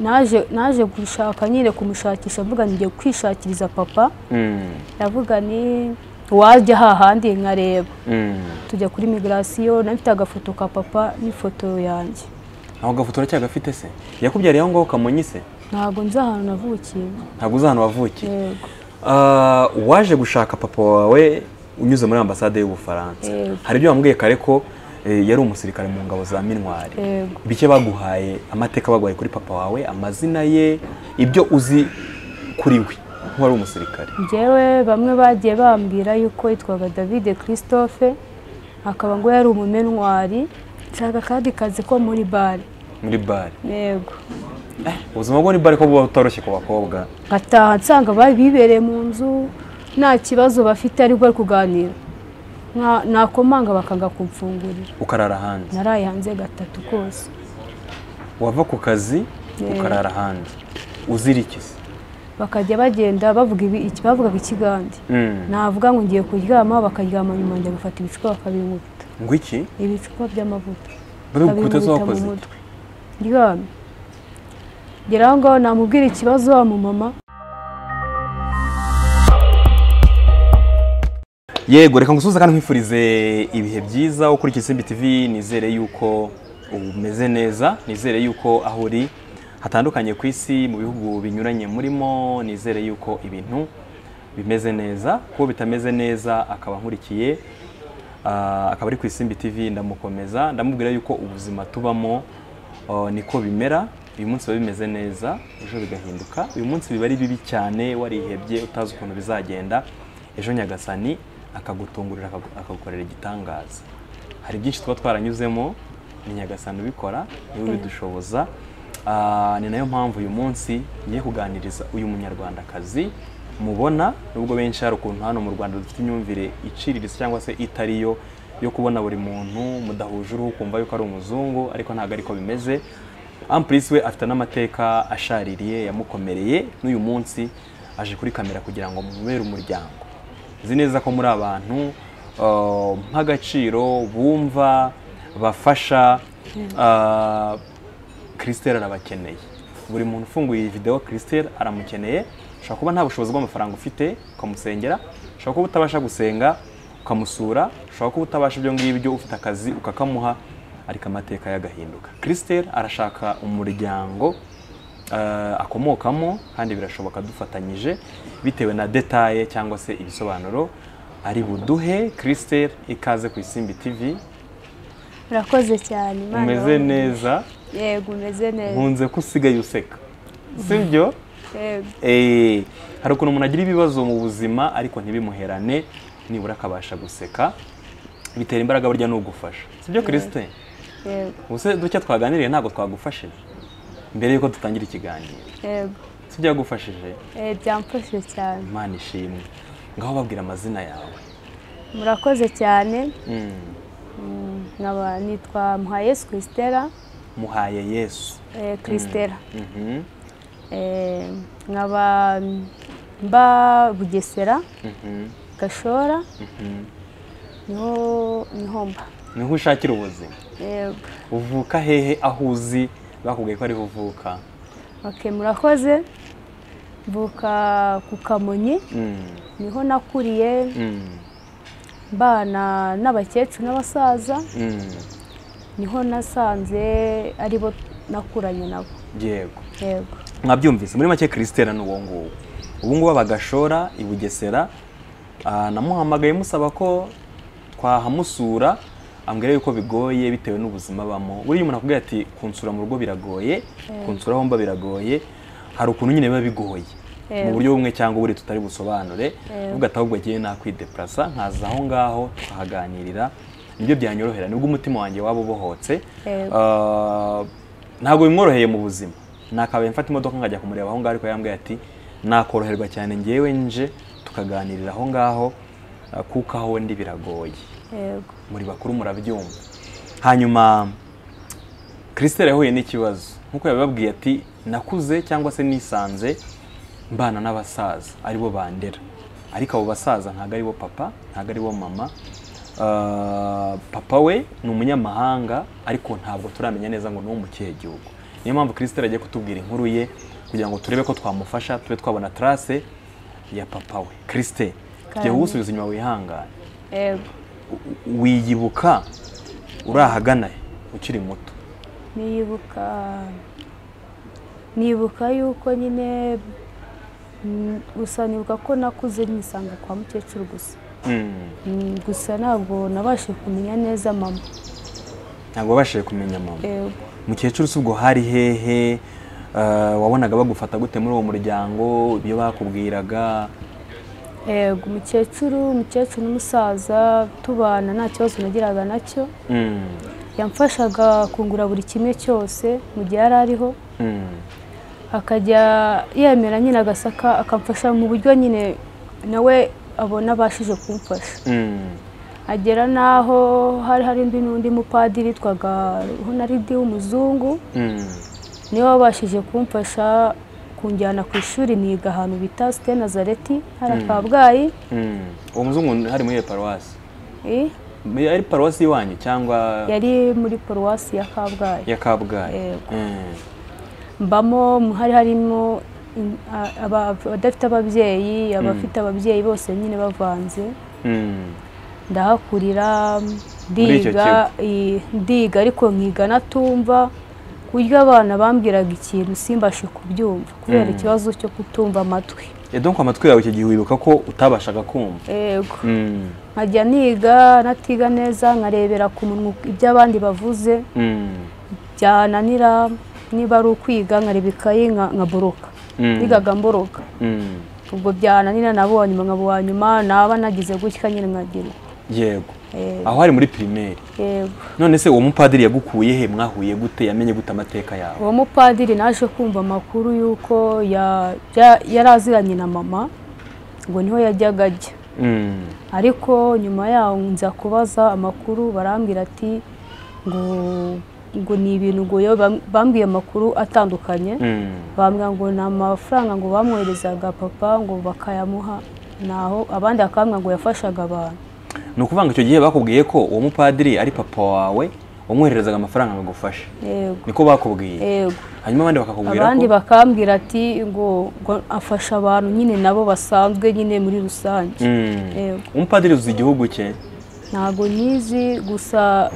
naje naje gushaka nyine kumushakisha mvuga ngiye kwishakiriza papa ndavuga ni wajya hahandi nkareba tujya kuri migirasiyo nafite agafoto ka papa n'ifoto yanjye aho gafoto uracyagafite se yakubyariye aho ngaho kamunyise ntabwo nzi ahantu navukiye ntabwo uzi ahantu wavukiye yego Ah, waje gushaka papa wawe unyuze muri ambasade y'ubufaransa Yego. hari ibyo wambwiye kare ko eh, yari umusirikare mu ngabo za minwari Yego. bike baguhaye amateka baguhaye kuri papa wawe amazina ye ibyo uzi kuri we nk'uwari umusirikare njyewe bamwe bagiye bambwira yuko yitwaga davide christophe akaba ngo yari umumenwari nshaka akandi kazi ko muri bare muri bare yego ubuzima bwo muri bare ko buba butoroshye ku bakobwa ngataha nsanga bari bibereye mu nzu nta kibazo bafite ariko bari kuganira Nka- nakomanga bakanga kumfungurira ukarara hanze naraye hanze gatatu kose wava ku kazi Yego. ukarara hanze uzira iki se bakajya bagenda bavuga ibi- iki- bavugaga ikigande Mm. navuga ngo ngiye kuryama bakaryama nyuma njya gufata ibicupa bakabinkubita ngo iki ibicupa by'amavuta babikubita Babinkubita zo mu wakoze iki? mutwe ryamye ngera aho ngaho namubwira ikibazo wa mumama yego reka ngusuhuze kandi nkwifurize ibihe byiza ukurikiye isimbi tv nizere yuko umeze neza nizere yuko aho uri hatandukanye ku isi mu bihugu binyuranye murimo nizere yuko ibintu bimeze neza kuko bitameze neza akaba nkurikiye ah, akaba ari ku isimbi tv ndamukomeza ndamubwira yuko ubuzima tubamo ah, niko bimera uyu munsi biba bimeze neza ejo bigahinduka uyu munsi biba ari bibi cyane warihebye utazi ukuntu bizagenda ejo nyagasani akagutungurira akagu- akagukorera igitangaza hari byinshi tuba twaranyuzemo ni nyagasani ubikora niwe ubidushoboza Ah, ni nayo mpamvu uyu munsi ngiye kuganiriza uyu munyarwandakazi mubona nubwo benshi hari ukuntu hano mu rwanda dufite imyumvire iciriritse cyangwa se itari yo yo kubona buri muntu mudahuje uruhu ukumva yuko ari umuzungu ariko ntabwo ariko bimeze ampurisi we afite n'amateka ashaririye yamukomereye n'uyu munsi aje kuri kamera kugira ngo mubere umuryango nzi neza ko muri abantu uh, mp'agaciro bumva bafasha uh, Christelle arabakeneye buri muntu ufunguye iyi videwo Christelle aramukeneye ushobora kuba nta bushobozi bw'amafaranga ufite ukamusengera ushobora kuba utabasha gusenga ukamusura ushobora kuba utabasha ibyo ngibyo ufite akazi ukakamuha ariko amateka yagahinduka Christelle arashaka umuryango eh, akomokamo kandi birashoboka dufatanyije bitewe na detaye cyangwa se ibisobanuro ari buduhe Christelle ikaze ku isimbi TV urakoze cyane Imana umeze ibahe. neza yego umeze neza nkunze ko usigaye useka sibyo yego Eh, hari ukuntu umuntu agira ibibazo mu buzima ariko ntibimuherane nibura akabasha guseka bitera imbaraga burya n'ugufasha sibyo Christelle yego ubuse duke twaganiriye ntabwo twagufashije mbere y'uko dutangira ikiganiro yego tubyagufashije Eh, byamfashije cyane imana ishimwe ngaho babwira amazina yawe murakoze cyane Mm, nkaba nitwa muhayesu christela muhaye yesu eh, christela Mhm, Eh, nkaba mba bugesera mhm, gashora mhm. niho niho mba niho ushakira ubuzima yego uvuka hehe aho uzi bakubwiye ko ariho uvuka Ok, murakoze mvuka ku kamonyi Mm, niho nakuriye mm, mbana n'abakecuru n'abasaza mm. niho nasanze aribo nakuranye nabo yego yego mwabyumvise muri make christelle ni uwo nguwo ubu ngubu abagashora i bugesera ah, namuhamagaye musaba ko twahamusura ambwira yuko bigoye bitewe n'ubuzima abamo buriya umuntu akubwira ati kunsura mu rugo biragoye kunsura aho mba biragoye hari ukuntu nyine biba bigoye mu Yego. buryo bumwe cyangwa ubundi tutari busobanure Yego. ubwo ahubwo agiye nakwideplasa nkaza aho ngaho tukahaganirira nibyo byanyorohera nibwo umutima wanjye waba ubohotse Yego. Ah, ntabwo bimworoheye mu buzima nakabaye mfata imodoka nkajya kumureba aho ngaho ariko yambwiye ati nakoroherwa cyane ngewe nje tukaganirira aho ngaho ah, kuko aho ndi biragoye yego muri bakuru murabyumva hanyuma Christelle yahuye n'ikibazo nk'uko yabibabwiye ati nakuze cyangwa se nisanze mbana n'abasaza aribo bandera ariko abo basaza ntabwo aribo papa ntabwo aribo mama Ah, papa we ni umunyamahanga ariko ntabwo turamenya neza ngo ni uwo mu kihe gihugu niyo mpamvu kirisitera agiye kutubwira inkuru ye kugira ngo turebe ko twamufasha tube twabona tarase ya papa we kirisite tugiye Kandi- kugusubiza inyuma wihangane yego U- wiyibuka uri ahagana he ukiri muto nibuka nibuka yuko nyine mm, gusa nibuka ko nakuze nisanga kwa mukecuru gusa Mm. Mm, gusa ntabwo nabashije kumenya neza mama ntabwo wabashije kumenya mama yego mukecuru si ubwo hari hehe Eh, wabonaga bagufata gute muri uwo muryango ibyo bakubwiraga yego umukecuru umukecuru n'umusaza tubana nta kibazo nagiraga nacyo Mm. yamfashaga kungura buri kimwe cyose mu gihe yari ariho Mm. akajya yemera nyine agasaka akamfasha mu buryo nyine nawe abona abashije kumfasha Mm. agera n'aho hari hari undi n'undi mupadiri witwaga honaridi w'umuzungu Mm. niwe wabashije kumfasha kunjyana ku ishuri niga ahantu bita site nazareti hariya kabgayi Mm. uwo muzungu hari muri iyo paruwasi Eh, ari paruwasi iwanyu cyangwa yari muri paruwasi ya kabgayi ya kabgayi Yego. Mm. mbamo hari harimo in- a- aba- abadafite ababyeyi abafite ababyeyi bose nyine bavanze Mm. ndahakurira icyo ndiga eh, ndiga ariko nkiga natumva ku buryo abana bambwiraga ikintu simbashe kubyumva kubera Mm. ikibazo cyo kutumva amatwi Eh, donc amatwi yawe icyo gihe wibuka ko utabashaga kumva yego Mm. nkajya niga natiga neza nkarebera ku munwa ibyo abandi bavuze Mm. byananira niba ari ukwiga nkareba ikayi nka- nkaboroka Mm. nigaga mboroka Mm. ubwo byananira nabonye nkaba uwa nyuma naba nagize gutya nyine nkagira yego Eh, aho hari muri pirimeri yego none se uwo mupadiri yagukuye he mwahuye gute yamenye gute amateka yawe uwo mupadiri naje kumva amakuru y'uko ya- ya- yari aziranye na mama ngo niho yajyaga ajya Mm. ariko nyuma yaho nza kubaza amakuru barambwira ati ngo ngo ni ibintu ngo yo bam- bambwiye amakuru atandukanye Mm. bambwira ngo ni amafaranga ngo bamwoherezaga papa ngo bakayamuha naho abandi bakambwira ngo yafashaga abantu ni ukuvuga ngo icyo gihe bakubwiye ko uwo mupadiri ari papa wawe wamwohererezaga amafaranga ngo agufashe yego niko bakubwiye yego hanyuma abandi bakakubwira abandi ko bakambwira ati ngo ngo afasha abantu nyine nabo basanzwe nyine muri rusange Mm. Yego. umupadiri uzi igihugu cye ntabwo nyizi gusa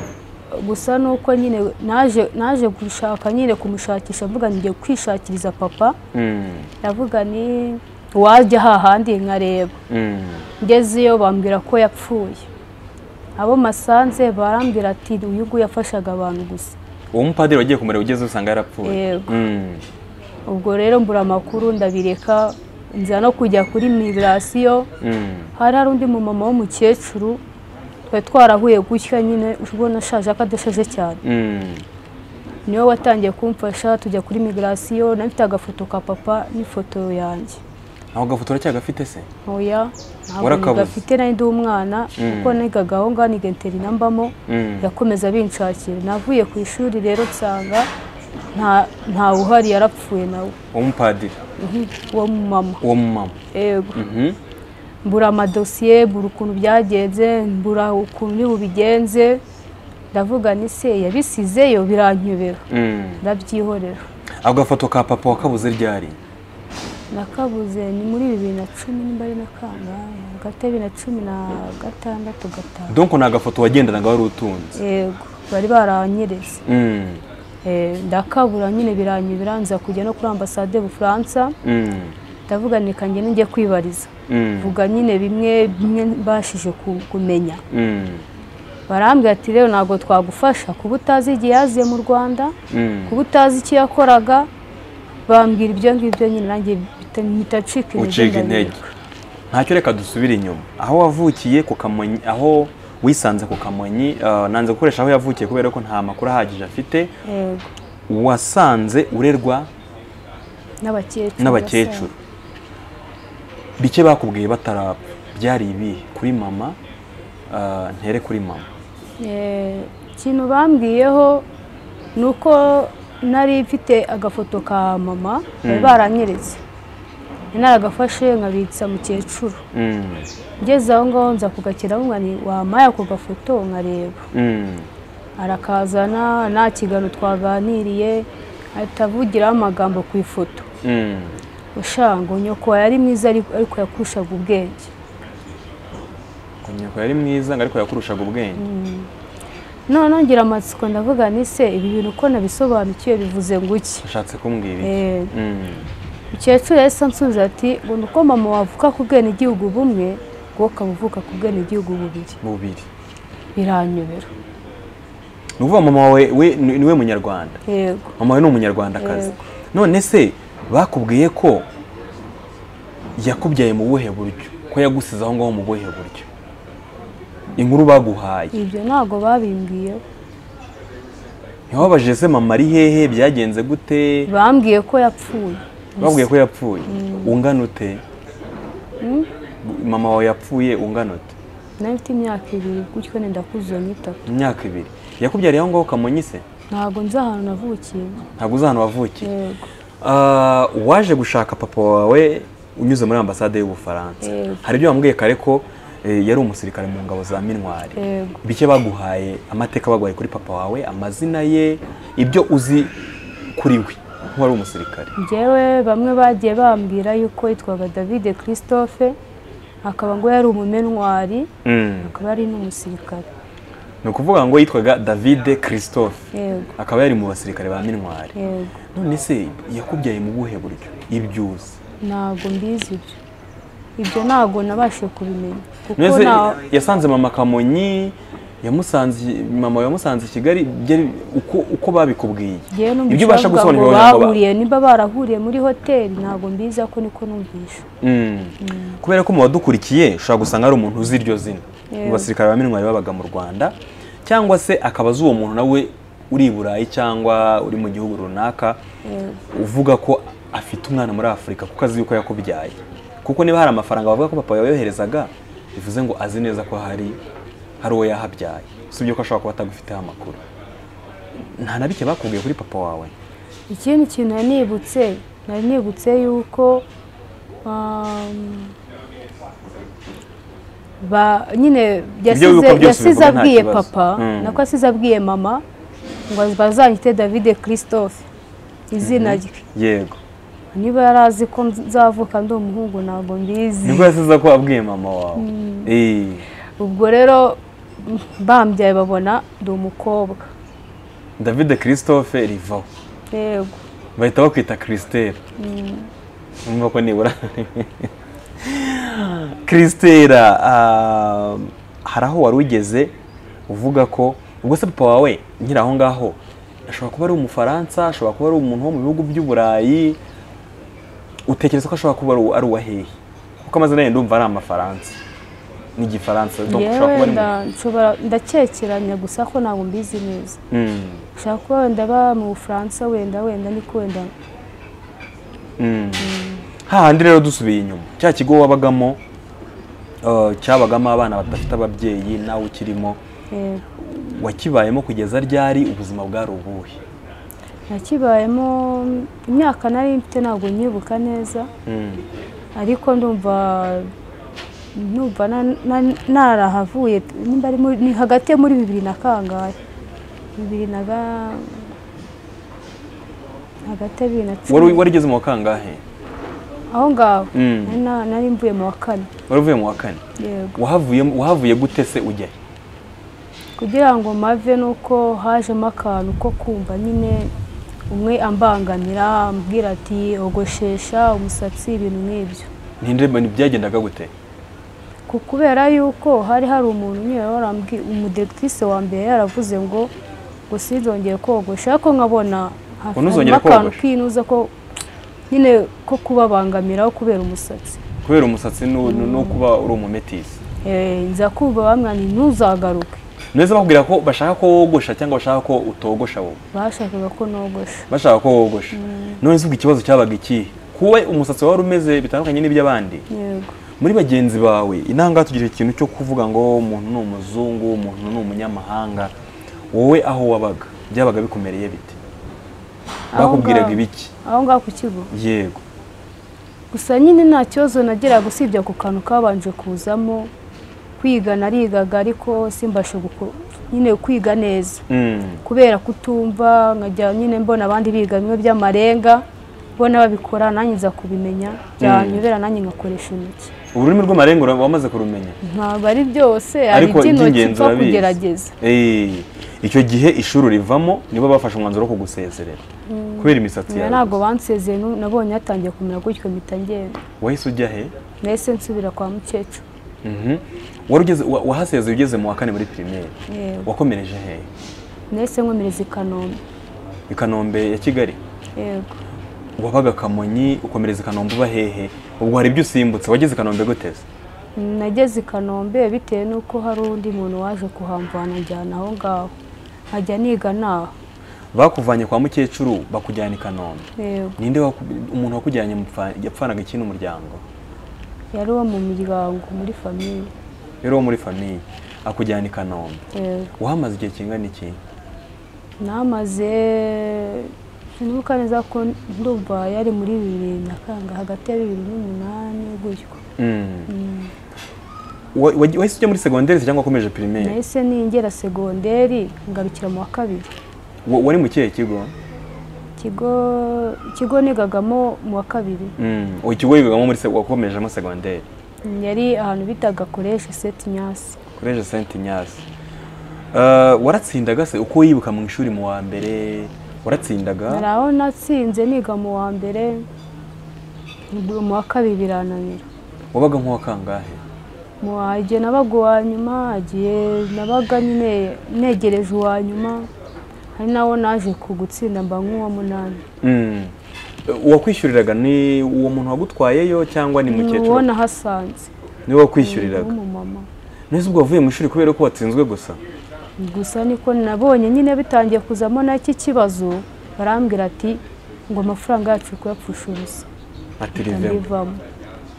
gusa ni uko nyine naje naje gushaka nyine kumushakisha mvuga ngiye kwishakiriza papa Mm. ndavuga ni wajya hahandi nkareba Mm. ngezeyo bambwira ko yapfuye abo masanze barambwira ati uyu nguyu yafashaga abantu gusa uwo mupadiri wagiye kumureba ugeze usanga yarapfuye Yego. Mm. ubwo rero mbura amakuru ndabireka nza no kujya kuri migirasiyo Mm. hari hari undi mumama w'umukecuru twari twarahuye gutya nyine ubona ashaje ariko adashaje cyane Mm. niwe watangiye kumfasha tujya kuri migirasiyo nafite agafoto ka papa n'ifoto yanjye aho gafoto uracyagafite se ntoya ntabwo Warakabuze. gafite ndi umwana kuko nigaga aho ngaho nigenterina mbamo Mm. yakomeza binshakira navuye ku ishuri rero nsanga nta- ntawe uhari yarapfuye nawe uwo mupadiri Mhm, uwo mumama uwo mumama yego Mhm. mbura amadosiye mbura ukuntu byagenze mbura ukuntu ni bubigenze ndavuga ni se yabisizeyo biranyobera Mm. ndabyihorera ako gafoto ka papa wakabuze ryari nakabuze ni muri bibiri na cumi nimba ari na kangahe hagati ya bibiri na cumi na gatandatu gatanu donc ni agafoto wagendanaga wari utunze yego bari baranyereze Mm. Eh, ndakabura nyine biranyobera nza kujya no kuri ambasade y'ubufaransa Mm. ndavuga ni kanjye nijya kwibariza Mm. vuga nyine bimwe bimwe mbashije ku- kumenya Mm. barambwira ati rero ntabwo twagufasha kuba utazi igihe yaziye mu rwanda Mm. kuba utazi icyo yakoraga bambwira ibyo ngibyo nyine nanjye bita- mpita ncika intege uciga intege ndabireka. ntacyo reka dusubire inyuma aho wavukiye ku kamonyi aho wisanze ku kamonyi eh, nanze gukoresha aho yavukiye kubera ko nta makuru ahagije afite Yego, wasanze urerwa n'abakecuru n'abakecuru bike bakubwiye batarapfa byari ibihe kuri mama eh, ntere kuri mama Eh, ikintu bambwiyeho ni uko nari mfite agafoto ka mama bari baranyeretse naragafashe nkabitsa mukecuru Mm. ngeze aho ngaho nza kugakira aho nkani wampaye ako gafoto nkareba Mm. arakazana nta kiganiro twaganiriye ahita avugiraho amagambo ku ifoto ushango nyoko yari mwiza ariko ariko yakurushaga ubwenge kunyoko yari mwiza ngo ariko yakurushaga ubwenge none ngira amatsiko ndavuga ni se ibi bintu uko nabisobanukiwe bivuze ngo iki ushatse kumbwira iki Eh, Mm. umukecuru yahise ansubiza ati ngo ni uko mama wavuka ku bwenegihugu bumwe wowe ukaba uvuka ku bwenegihugu bubiri bubiri biranyobera ni ukuvuga mama wawe we ni ni we munyarwanda yego mama we ni umunyarwandakazi Yego. none se bakubwiye ko yakubyaye mu buhe buryo ko yagusize aho ngaho mu buhe buryo inkuru baguhaye ibyo ntabwo babimbwiye ntiwabajije se mama ari hehe byagenze gute bambwiye ko yapfuye babwiye ko yapfuye ungana ute mama wawe yapfuye ungana ute nari mfite imyaka ibiri gutyo wenda kuzura n'itatu imyaka ibiri yakubyariye aho ngaho kamonyi se ntabwo nzi ahantu navukiye ntabwo uzi ahantu wavukiye yego Ah, waje gushaka papa wawe unyuze muri ambasade y'ubufaransa Yego. hari ibyo bamubwiye kare ko eh, yari umusirikare mu ngabo za minwari Yego. bike baguhaye amateka baguhaye kuri papa wawe amazina ye ibyo uzi kuri we nk'uwari umusirikare njyewe bamwe bagiye bambwira yuko yitwaga davide christophe akaba ngo yari umumenwari akaba yari n'umusirikare ni ukuvuga ngo yitwaga davide christophe yego akaba yari mu basirikare ba minwari yego none se yakubyaye mu buhe buryo ibyo uzi ntabwo mbizi ibyo ibyo ntabwo nabashije kubimenya kuko Mbese nta- yasanze mama Kamonyi yamusanze mama yamusanze i Kigali byari uko uko babikubwiye njyewe numva ibyo ubasha bavuga ngo gusobanurira abanyarwanda ba- bahuriye niba barahuriye muri hoteli ntabwo mbizi ako niko numvisha Mm. kubera ko mu badukurikiye ushobora gusanga ari umuntu uzi iryo zina mu basirikare ba minwari babaga mu Rwanda cyangwa se akaba azi uwo muntu nawe uri i Burayi cyangwa uri mu gihugu runaka uvuga ko afite umwana muri Afurika kuko azi yuko yakubyaye kuko niba hari amafaranga bavuga ko papa yoherezaga bivuze ngo azi neza ko hari hari uwo yahabyaye usibye ko ashobora kuba atagufiteho amakuru nta na bike bakubwiye kuri papa wawe ikindi kintu nari nibutse nari nibutse yuko um, ba nyine yasize yuko byose yasize bivuga nta abwiye kibazo. papa Mm. nako asize abwiye mama ngo bazanyite davide christophe izina rye yego niba yari azi ko nzavuka ndi umuhungu ntabwo mbizi nibwo yasize ko wabwiye mama wawe Eh. ubwo rero bambyaye babona ndi umukobwa David Christophe rivaho yego bahita bakwita Christelle numva ko nibura Christella ah, hari aho wari ugeze uvuga ko ubwo se papa wawe nkiri aho ngaho ashobora kuba ari umufaransa ashobora kuba ari umuntu wo mu bihugu by'uburayi utekereza ko ashobora kuba ari uwa hehe kuko amazina ye ndumva ari amafaransa n'igifaransa donc ashobora kuba yewe ari mu- nda- nshobora- ndakekeranya gusa ko ntabwo mbizi neza Mm, ushobora kuba wenda aba mu bufaransa wenda wenda niko wenda mm. hahandi rero dusubiye inyuma cya kigo wabagamo eh, cyabagamo abana badafite ababyeyi nawe ukirimo eh, wakibayemo kugeza ryari ubuzima bwari ubuhe nakibayemo imyaka nari mfite ntabwo nyibuka neza ariko ndumva numva na- na- narahavuye nimba ari muri- ni hagati ya muri bibiri na kangahe bibiri na ga- hagati ya bibiri na wari cumi warigeze mu wa kangahe aho ngaho Mm. Nari na- nari mvuye mu wa kane wari uvuye mu wa kane yego wahavuye wahavuye gute se ujya he? kugira ngo mave nuko hajemo akantu ko kumva nyine umwe ambangamira ambwira ati ogoshesha umusatsi ibintu nk'ibyo Ntinde- byagendaga gute ku kubera yuko hari hari umuntu nyine warambwiye umudiregitise wa mbere yaravuze ngo ngo sinzongere kogosha ariko nkabona hafi- Unuzongere harimo akantu kogosha? k'inuza ko nyine ko kubabangamiraho kubera umusatsi kubera umusatsi nu- nu- no kuba uri umumetisi Eh, nza kumva bamwana ntuzagaruke neza bakubwira ko bashaka ko wogosha cyangwa bashaka ko utogosha wowe bashakaga ko nogosha bashaka ko wogosha none se ubwo ikibazo cyabaga ikihe kuwe umusatsi wawe wari umeze bitandukanye n'iby'abandi yego muri bagenzi bawe inanga tugira ikintu cyo kuvuga ngo umuntu ni umuzungu umuntu ni umunyamahanga wowe aho wabaga byabaga bikumereye bite Aho bakubwiraga ngaho- ibiki aho ngaho ku kigo yego gusa nyine nta kibazo nageraga usibye ako kantu kabanje kuzamo kwiga narigaga ariko simbashe guko- nyine kwiga neza Mm. kubera kutumva nkajya nyine mbona abandi biga bimwe by'amarenga mbona babikora nanjye nza kubimenya byanyobera nanjye ngakoresha intoki ururimi rw'amarenga ura- wamaze kurumenya ntabwo ari byose hari Ariko iby'intoki iby'ingenzi mpfa urabizi. kugerageza Eh, icyo gihe ishuri rivamo nibo bafashe umwanzuro wo kugusezerera kubera imisatsi Nyuma yawe ntabwo bansezeye nu- nabonye hatangiye kumera gutyo mpita ngenda wahise ujya he nahise nsubira kwa mukecuru Mhm. Wari ugeze- wa- wahasezeye ugeze mu wa kane muri pirimeri Yewe. wakomereje he nahise nkomereza i kanombe i kanombe ya kigali yego wabaga kamonyi ukomereza i kanombe uba hehe ubwo hari ibyo usimbutse wageze i kanombe guteze nageze i kanombe bitewe n'uko hari undi muntu waje kuhamvana anjyana aho ngaho nkajya niga naho bakuvanye kwa mukecuru bakujyana i kanombe yego ninde waku- umuntu wakujyanye mupfa- yapfanaga iki n'umuryango yari uwo mu miryango muri famiye rero wo muri famiye akujyana i kanombe yego wahamaze igihe kingana iki namaze sinibuka neza ko ndumva yari muri bibiri na kanga hagati ya bibiri n'umunani gutyo Mm. Wa- wa- wahise ujya muri segonderi se cyangwa wakomeje pirimeri nahise ningera segonderi ngarukira mu wa kabiri Wa- wari mu kihe kigo ikigo ikigo nigagamo mu wa kabiri Mm. Uwo ikigo wigagamo muri se- wakomejemo segonderi yari ahantu bitaga koreshe seti nyasi kureje senti nyasi Eh, waratsindaga se uko wibuka mu ishuri mu wa mbere hari waratsindaga aho natsinze niga mu wa mbere ubwo mu wa kabiri birananira wabaga nk'uwa kangahe mu wa igihe nabaga uwa nyuma igihe nabaga nyine negereje uwa nyuma hari nawo naje ku gutsinda mba nk'uwa munani Mm. uwakwishyuriraga ni uwo muntu wagutwayeyo cyangwa ni ni mukecuru uwo nahasanze niwe wakwishyuriraga w'umumama nese ubwo wavuye mu ishuri kubera ko watsinzwe gusa gusa niko nabonye nyine bitangiye kuzamo n'iki kibazo barambwira ati ngo amafaranga yacu kuyapfusha ubusa ati rivemo ndabivamo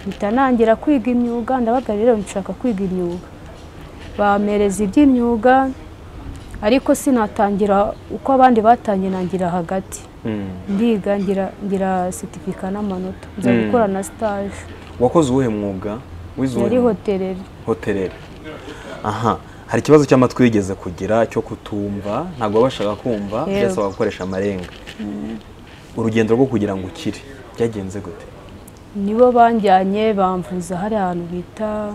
mpita nangira kwiga imyuga ndabaga rero nshaka kwiga imyuga bampereza iby'imyuga ariko sinatangira uko abandi batangiye nangira hagati Mm. ndiga ngira ngira sitifika n'amanota nza Mm. gukora na sitaje wakoze uwuhe mwuga wize uwuhe yari mwuga? hotereri hotereri aha hari ikibazo cy'amatwi wigeze kugira cyo kutumva ntabwo wabashaga kumva Yewe. byasaba gukoresha amarenga urugendo rwo kugira ngo ukire byagenze gute nibo banjyanye bamvuza hari ahantu bita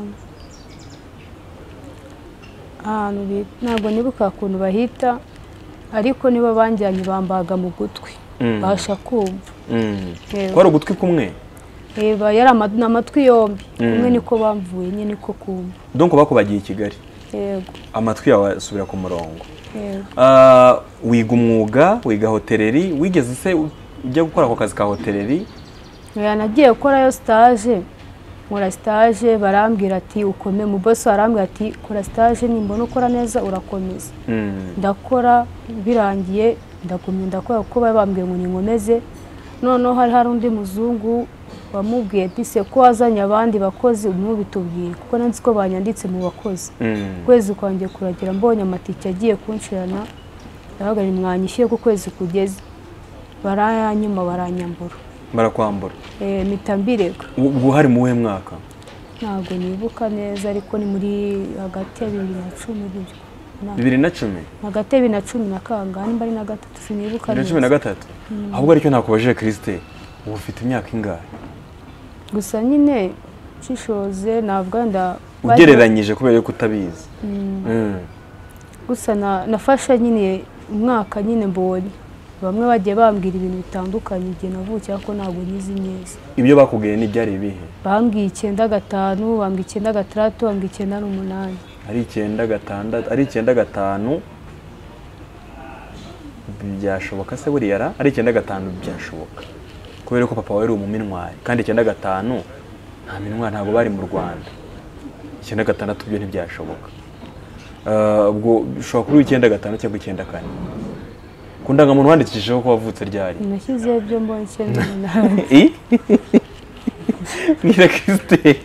ahantu bita ntabwo nibuka ukuntu bahita ariko nibo banjyanye bambaga mu gutwi Mm. basha kumva Yewe. kwari ugutwi kumwe Reba yari ama- ni amatwi yombi Mm. kumwe niko bamvuye nyine niko kumva donko bakubagiye i kigali yego amatwi yawe asubira ku murongo yego Ah, wiga umwuga wiga hotereri wigeze se u- ujya gukora ako kazi ka hotereri Oya, nagiye gukorayo sitaje nkora sitaje barambwira ati ukome mu bosi arambwira ati kora sitaje nimbona ukora neza urakomeza Mm. ndakora birangiye ndagumya ndakora kuko bari bambwiye ngo ninkomeze noneho hari hari undi muzungu wamubwiye ati se ko wazanye abandi bakozi umubitubwiye kuko nanzi ko banyanditse mu bakozi Mm. ukwezi kwanjye kuragira mbonye amatike agiye kunshirana ndahagarara mwanyishyuye ko ukwezi kugeze barayanyuma baranyambura barakwambura Eh, mpita mbirega U- ubwo hari mu wuhe mwaka ntabwo nibuka neza ariko ni muri hagati ya bibiri na cumi gutyo Na- bibiri na cumi hagati ya bibiri na cumi na kangahe nimba ari na gatatu sinibuka bibiri na cumi na neza gatatu ahubwo aricyo nakubajije kirisite ubu ufite imyaka ingahe gusa nyine nshishoze navuga wenda ugereranyije kubera ko utabizi Mm. gusa na- nafashe nyine umwaka nyine mbonye bamwe bagiye bambwira ibintu bitandukanye igihe navukiye ariko ntabwo nyizi neza ibyo bakubwiye n'ibyari ibihe bambwiye icyenda gatanu bambwiye icyenda gatandatu bambwiye icyenda n'umunani ari icyenda gatandatu ari icyenda gatanu byashoboka se buriya ra ari icyenda gatanu byashoboka kubera ko papa wawe ari umuminwari kandi icyenda gatanu nta minwari ntabwo bari mu rwanda icyenda gatandatu byo ntibyashoboka Eh, ubwo ushobora kuba uri icyenda gatanu cyangwa icyenda kane ku ndangamuntu wandikishijeho ko wavutse ryari nashyizeho ibyo mbonye icyenda n'umunani I? Mwira Christelle.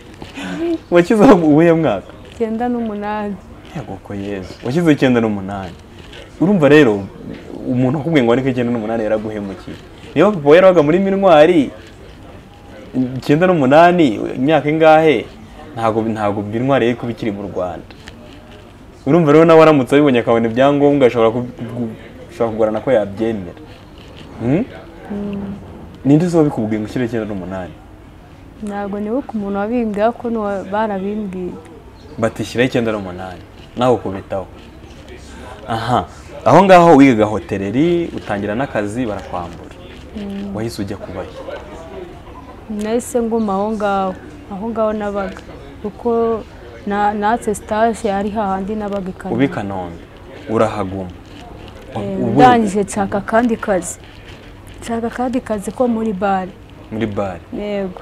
Washyizeho uwuhe mwaka? icyenda n'umunani Yego ko Yezu. Washyizeho icyenda n'umunani. Urumva rero umuntu wakubwiye ngo wandike icyenda n'umunani yaraguhemukiye. Niba papa we yarabaga muri minwari icyenda n'umunani imyaka ingahe ntabwo ntabwo minwari yari kuba ikiri mu Rwanda. urumva rero nawe aramutse abibonye akabona ibyangombwa ashobora kugu- ashobora kugorana ko yabyemera Hmm? ninde uzi wabikubwiye ngo ushyire icyenda n'umunani ntabwo nibuka umuntu wabimbwiye ko n'uwa- barabimbwiye batishyiraho icyenda n'umunani nawe ukubitaho aha aho ngaho wigaga hoteleri utangira n'akazi barakwambura wahise ujya kubayo nahise nguma aho ngaho aho ngaho nabaga kuko na- natse sitaje ari hahandi nabaga i uba Kanombe i kanombe urahaguma Eh, Ubu- ndangije nshaka akandi kazi nshaka akandi kazi ko muri bare muri bare yego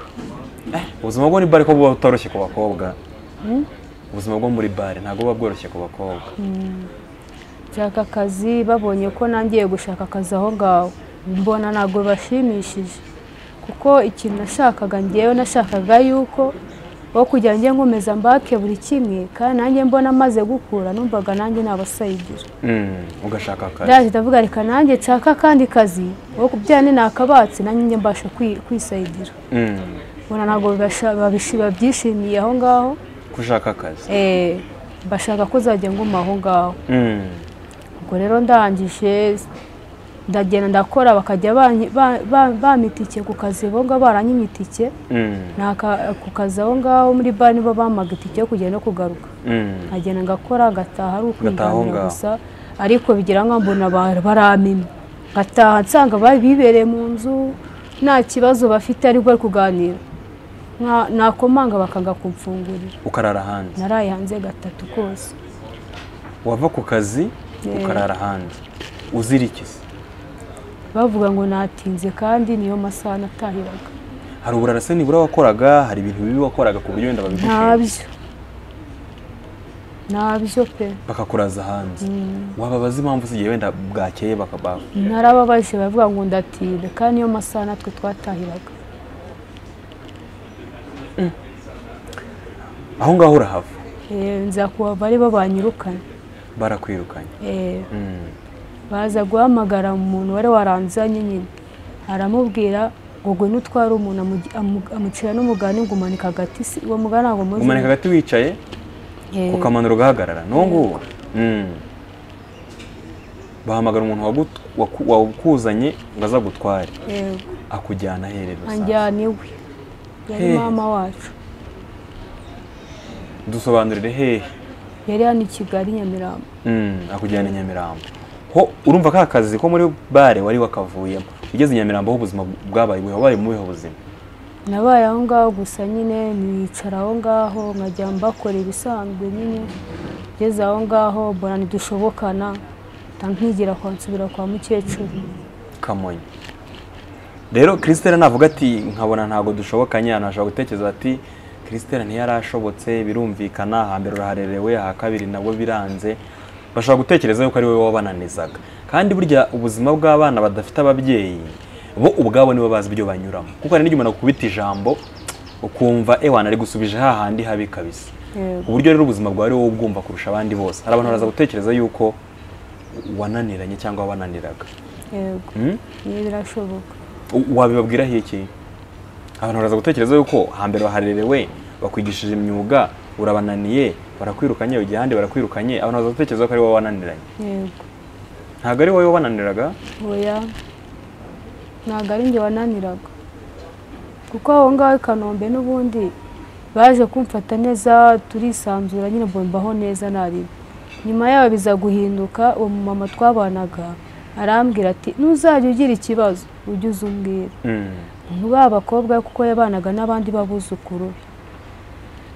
ubuzima bwo muri bare ko buba butoroshye ku bakobwa ubuzima bwo muri bare ntabwo buba bworoshye ku bakobwa nshaka akazi babonye ko nangiye gushaka akazi aho ngaho mbona ntabwo bibashimishije kuko ikintu nashakaga ngewe nashakaga yuko wo kugira njye nkomeza mbake buri kimwe kandi nanjye mbona maze gukura numvaga nanjye nabasayidira Mm, ugashaka akazi ndaje ndavuga reka nanjye nshaka akandi kazi wo kubyara ni nakabatsi nanjye njye mbasha kwi- kwisayidira Mm, mbona ntabwo bibasha- babishi- babyishimiye aho ngaho gushaka akazi eh, bashaka ko uzajya nguma aho ngaho Mm, ubwo rero ndangije ndagenda ndakora bakajya banyi- ba- ba- bampa itike ku kazi bonga baranyimye itike mm, naka ku kazi aho ngaho muri bare nibo bampaga itike yo kugenda no kugaruka mm. nkagenda ngakora ngataha ari Ugataha aho ukwiganira ngaho. gusa ariko bigira nka mbona ba- baramimye ngataha nsanga bari bibereye mu nzu nta kibazo bafite ariko bari kuganira Nka- nakomanga bakanga kumfungurira ukarara hanze naraye hanze gatatu kose wava ku kazi Yeah. ukarara hanze uzirikiza bavuga ngo natinze kandi niyo masaha natahiraga hari uburarase nibura wakoraga hari ibintu bibi wakoraga ku buryo wenda babigushinja ntabyo ntabyo pe bakakuraza hanze wababaza impamvu zigiye wenda bwakeye bakabaho narababaje baravuga ngo ndatinda kandi niyo masaha natwe twatahiraga aho ngaho urahava Eh, nza kuhava ari bo banyirukanye barakwirukanye Eh, Mm, baza guhamagara umuntu wari waranzanye nyine aramubwira ngo ngwino utware umuntu amugi- amu- amucira n'umugani ngo umanika agati si- uwo mugani ntabwo muzi umanika hagati wicaye Eh, ukamanura ugahagarara n'uwo nguwo Mm. bahamagara umuntu wagut- waku- wawukuzanye ngo aza gutware eh, akujyana aherera rusange anjyana iwe yari Hey. mama wacu dusobanurire hehe yari hano i kigali nyamirambo Mm, akujyana i nyamirambo ho urumva ka kazi ko muri bare wari wakavuyemo ugeze i nyamirambo aho ubuzima bwabaye bubi wabaye mubiho ubuzima nabaye aho ngaho gusa nyine nicara aho ngaho nkajya mbakora ibisanzwe nyine ngeze aho ngaho mbona ntidushobokana nta nkigira kwa nsubira kwa mukecuru kamonyi rero christelle navuga ati nkabona ntabwo dushobokanye ahantu hashobora gutekereza ati christelle ntiyarashobotse birumvikana hambere uraharerewe aha kabiri nabwo biranze bashobora gutekereza yuko ari wowe wabananizaga kandi burya ubuzima bw'abana badafite ababyeyi bo ubwabo nibo bazi ibyo banyuramo kuko hari n'igihe umuntu akubita ijambo ukumva ewana ari gusubije hahandi habi kabisa Yego. uburyo rero ubuzima bwawe ari wowe ubwumva kurusha abandi bose hari abantu baraza gutekereza yuko wananiranye cyangwa wabananiraga yego Hmm? niyo birashoboka U- wabibabwiraho iki abantu baraza gutekereza yuko hambere waharerewe bakwigishije imyuga urabananiye barakwirukanye ugiye ahandi barakwirukanye abantu baraza gutekereza ko ari wowe wananiranye yego ntabwo ari wowe wananiraga oya ntabwo ari njye wananiraga kuko aho ngaho i kanombe n'ubundi baje kumfata neza turisanzura nyine mbona mbaho neza naribi nyuma yaho biza guhinduka uwo mumama twabanaga arambwira ati ntuzajya ugira ikibazo ujye uza umbwira Mm. ba bakobwa kuko yabanaga n'abandi b'abuzukuru be.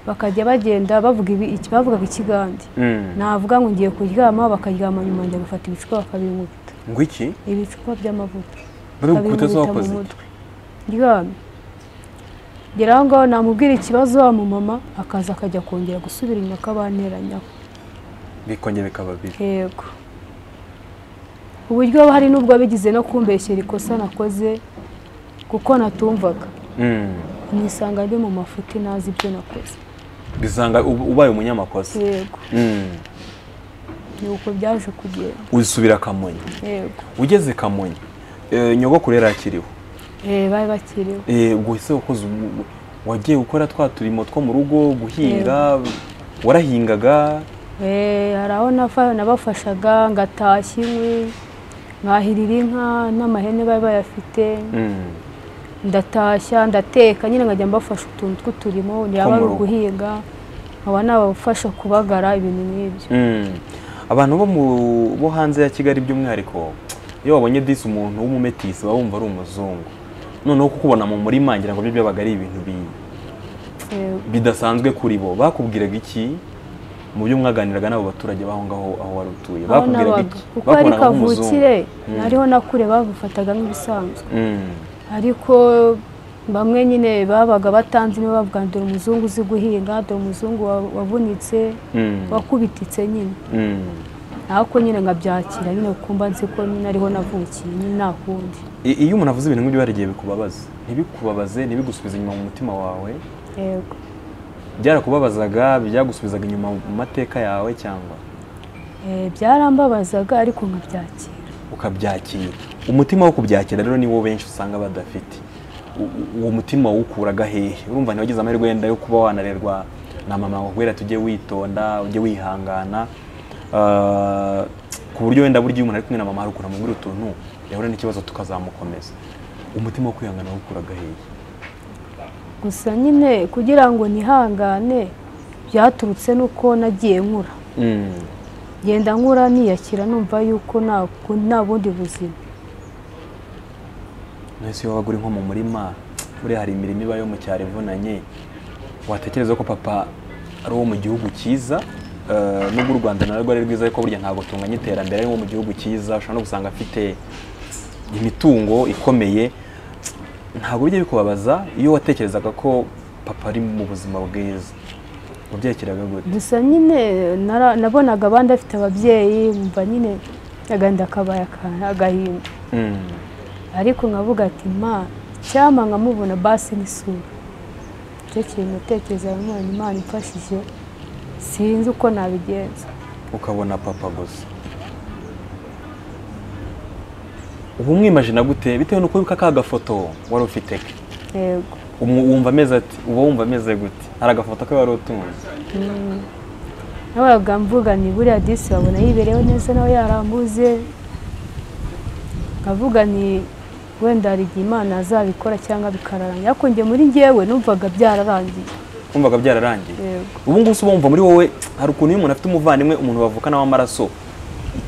bakajya bagenda bavuga ibi- iki- bavugaga ikigande Mm. navuga ngo ngiye kuryama bakaryama nyuma njya gufata ibicupa bakabinkubita ngo iki ibicupa by'amavuta Babimubita babigukubita zo mu wakoze iki? mutwe. ryamye ngera aho ngaho namubwira ikibazo wa mumama akaza akajya kongera gusubira inyuma akabanteranyaho bikongera bikaba bibi yego uburyo hari n'ubwo bigize no kumbeshyera ikosa nakoze kuko natumvaga Mm. nisanga ndi mu mafuti ntazi ibyo nakoze bisanga ub- ubaye umunyamakosa yego Mm. ni uko byaje kugenda usubira kamonyi yego ugeze kamonyi eh, nyogokuru yari akiriho Eh, bari bakiriho Eh, ubwo ese wakoze ubu- wagiye gukora twa turimo two mu rugo guhinga warahingaga hari aho nafa- nabafashaga ngatashya inkwi nkahirira inka n'amahene bari bayafite Mm. ndatashya ndateka nyine nkajya mbafasha utuntu tw'uturimo Two mu yaba ari rugo. uguhinga nkaba nabafasha kubagara ibintu nk'ibyo Mm. abantu bo mu- bo hanze ya kigali by'umwihariko iyo babonye disi umuntu w'umumetisi baba bumva ari umuzungu noneho kukubona mu murima ngira ngo byo byabaga ari ibintu bi- Eh, bidasanzwe kuri bo bakubwiraga iki mu byo mwaganiraga n'abo baturage baho ngaho aho wari utuye aho bakubwiraga nabaga iki kuko ari Bakubonaga nk'umuzungu. kavukire Mm. ariho nakure babufataga nk'ibisanzwe Mm. ariko bamwe nyine babaga batanze niba bavuga ngo dore umuzungu uzi guhinga dore umuzungu wa- wavunitse Mm. wakubititse nyine Mm. ariko nyine nkabyakira nyine kumva nzi ko nyine ariho navukiye nyine nta kundi I- iyo umuntu avuze ibintu nk'ibyo hari igihe bikubabaza ntibikubabaze ntibigusubize inyuma mu mutima wawe yego byarakubabazaga byagusubizaga inyuma mu mateka yawe cyangwa Eh, byarambabazaga ariko nkabyakira ukabyakira umutima wo kubyakira rero niwo benshi usanga badafite U- u- uwo mutima wukuraga hehe urumva ntiwagize amahirwe yenda yo kuba wanarerwa na mama ngo kubera tujye witonda ujye wihangana Ah, ku buryo wenda burya iyo umuntu ari kumwe na mama hari ukuntu amubwira utuntu yahura n'ikibazo tukazamukomeza umutima wo kwihangana wukuraga hehe gusa nyine kugira ngo nihangane byaturutse n'uko nagiye nkura Mm. genda nkura niyakira numva yuko nta ku- nta bundi buzima Nahise iyo wabaga uri nko mu murima buriya hari imirimo iba yo mu cyaro ivunanye watekereza ko papa ari uwo mu gihugu cyiza eh, nubwo u rwanda narwo ari rwiza ariko burya ntabwo tunganya iterambere ari uwo mu gihugu cyiza ushobora no gusanga afite imitungo ikomeye ntabwo bijya bikubabaza iyo watekerezaga ko papa ari mu buzima bwiza wabyakiraga gute gusa nyine nara- nabonaga abandi afite ababyeyi mva nyine agahinda kabaye aka- agahinda Mm. ariko nkavuga ati ma cyama nkamubona basi n'isura icyo kintu natekereza nanone imana imfashije sinzi uko nabigenza ukabona papa gusa uba umwimajina gute bitewe n'uko wibuka ka gafoto wari ufite ke yego Umu- wumva ameze ati uba wumva ameze gute hari agafoto ke wari utunze nabaga mvuga ni buriya disi babona yibereyeho neza nawe yarambuze nkavuga ni wenda hari igihe imana azabikora cyangwa bikararangira ariko njye muri ngewe numvaga byararangiye wumvaga byararangiye yego ubu ngubu se uba wumva muri wowe hari ukuntu iyo umuntu afite umuvandimwe umuntu bavukana w'amaraso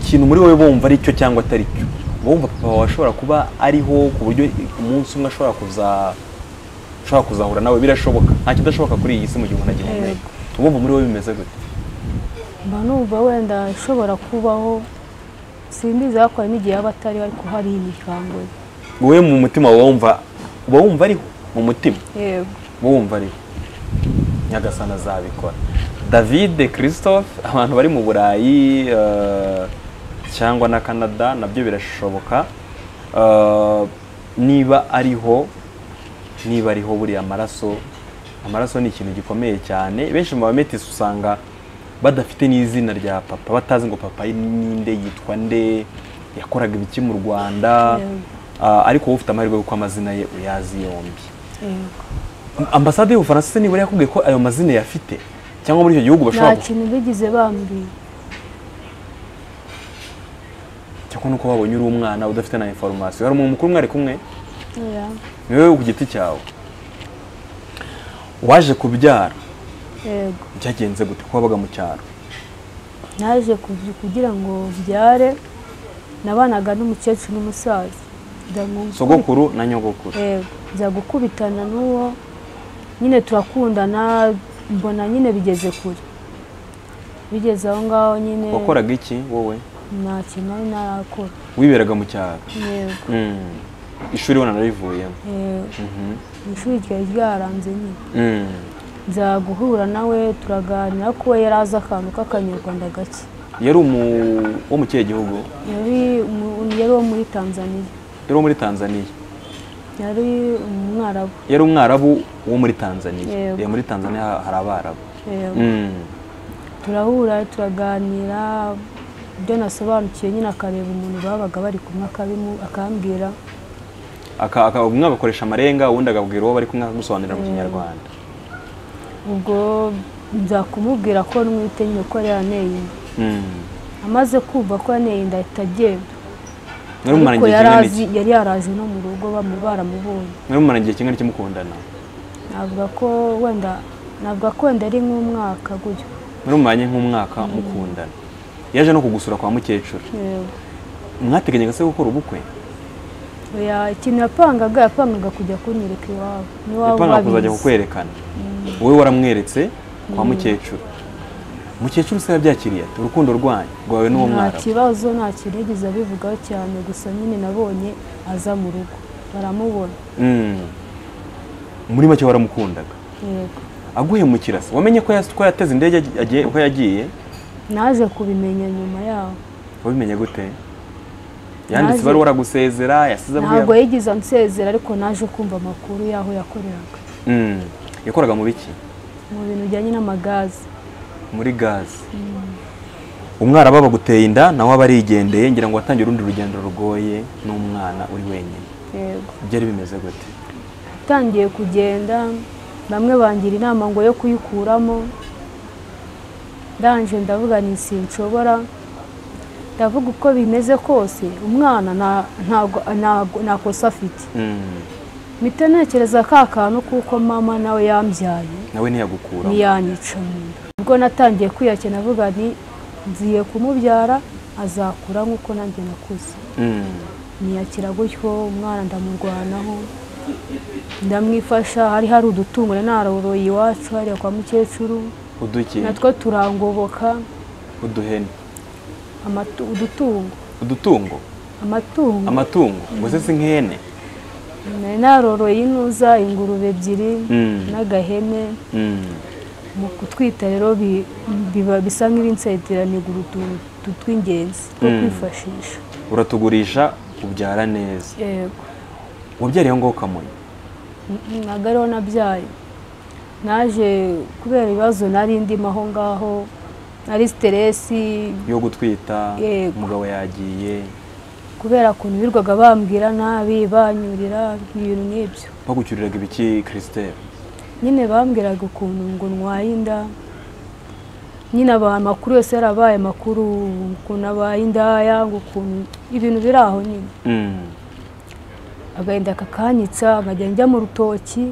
ikintu muri wowe wumva ari cyo cyangwa atari cyo uba wumva papa wawe ashobora kuba ariho ku buryo umunsi umwe ashobora kuza ushobora kuzahura nawe birashoboka nta kidashoboka kuri iyi si mu gihe umuntu agihumeka uba wumva muri wowe bimeze gute mba numva wenda ishobora kubaho simbizi ariko hari n'igihe yaba atariho ariko hari imiryango ye wowe mu mutima uba wumva uba wumva ariho mu mutima yego uba wumva ariho nyagasana azabikora davide christophe abantu bari mu burayi eh, cyangwa na canada nabyo birashoboka Eh, niba ariho niba ariho buriya amaraso amaraso ni ikintu gikomeye cyane benshi mu bametisi usanga badafite n'izina rya papa batazi ngo papa ninde yitwa nde yakoraga ibiki mu rwanda Yego. Ah, ariko wowe ufite amahirwe kuko amazina ye uyazi yombi yego ambasade y'ubufaransa se nibura yakubwiye ko ayo mazina yafite cyangwa muri icyo gihugu nta bashobora gu- kintu bigize bambwiye cyangwa nuko babonye uri umwana udafite na inforomasiyo hari umuntu mukuru mwari kumwe oya ni wowe ku giti cyawe waje kubyara yego byagenze gute ko wabaga mu cyaro naje kugi- kugira ngo mbyare nabanaga n'umukecuru n'umusaza Nza mu- sogokuru na nyogokuru Eh, nza gukubitana n'uwo nyine turakundana mbona nyine bigeze kure bigeze aho ngaho nyine wakoraga iki wowe nta kintu nari narakora wiberaga mu cyaro yego Mm. ishuri wenda narivuyemo Eh, Mhm. ishuri ryari ryaranze nyine Mm. nza guhura nawe turaganira ko we yari azi akantu k'akanyarwanda gake yari umu wo mu kihe gihugu yari umu- yari uwo muri tanzaniya yari uwo muri tanzaniya yari umwarabu yari umwarabu wo muri tanzaniya Yego. Eh, muri tanzaniya hari abarabu Eh, Mm. turahura turaganira ibyo nasobanukiwe nyine akareba umuntu babaga bari kumwe akabimu- akambwira Aka- aka- umwe agakoresha amarenga uwundi akabwira uwo bari kumwe akagusobanurira mu kinyarwanda ubwo nzakumubwira ko nwite nyine ko yari yaneye amaze kumva ko yaneye inda ahita agenda mwari mumara ariko igihe yari kingana azi iki yari yaraje no mu rugo bamu- baramubonye mwari mumara igihe kingana iki mukundana navuga ko wenda navuga ko wenda ari nk'umwaka gutyo mwari mumanye nk'umwaka mukundana yaje no kugusura kwa mukecuru Yego. mwateganyaga se gukora ubukwe Oya, ikintu yapangaga yapangaga kujya kunyereka iwabo n'iwabo yapanga kuzajya babizi kukwerekana wowe waramweretse kwa mukecuru mukecuru se yabyakiriye ati urukundo rwanyu rwawe n'uwo nta mwarabu kibazo nta kintu yigeze abivugaho cyane gusa nyine nabonye aza mu rugo baramubona Mm. muri make waramukundaga yego aguhemukira se wamenye ko yas- ko yateze indege agiye- ko yagiye naje kubimenya nyuma yaho wabimenye gute yanditse Naje- ibaruwa aragusezera yasize ntabwo abwiye yigeze ansezera ariko naje kumva amakuru y'aho yakoreraga Mm. yakoraga mu biki mu bintu bijyanye n'amagazi muri gazi umwarabu aba aguteye inda nawe aba arigendeye ngira ngo watangiye urundi rugendo rugoye n'umwana uri wenyine yego byari bimeze gute utangiye kugenda bamwe bangira inama ngo yo kuyikuramo ndanje ndavuga ni sinshobora ndavuga uko bimeze kose umwana nta- ntago- ntago- nta kosa afite Mm. mpita ntekereza ka kantu kuko mama nawe yambyaye nawe ntiyagukuraho ntiyanyica mu nda ubwo natangiye kwiyakira navuga nti nziye kumubyara azakura nk'uko nanjye nakuze Mm. niyakira gutyo umwana ndamurwanaho ndamwifasha hari hari udutungo nari naroroye iwacu hariya kwa mukecuru uduki natwo turangoboka uduhene amatu- udutungo udutungo amatungo amatungo ngo se si nk'ihene nari naroroye inuza ingurube ebyiri Mm. n'agahene Mm. mu kutwita rero bi- biba bisa nk'ibinsetiraniga urutuntu tw'ingenzi two Mm. kwifashisha uratugurisha ubyara neza yego wabyariye aho ngaho kamonyi ntabwo ariho nabyaye naje kubera ibibazo nari ndimo aho ngaho nari siteresi yo gutwita Yego. umugabo yagiye kubera ukuntu birwaga bambwira nabi banyurira ibintu nk'ibyo bagucyuriraga ibiki christelle nyine bambwiraga ukuntu ngo ndwaye inda nyine abantu amakuru yose yarabaye amakuru ukuntu abaye indaya ngo ukuntu ibintu biri aho nyine Mm. agahinda kakanyitsa nkajya njya mu rutoki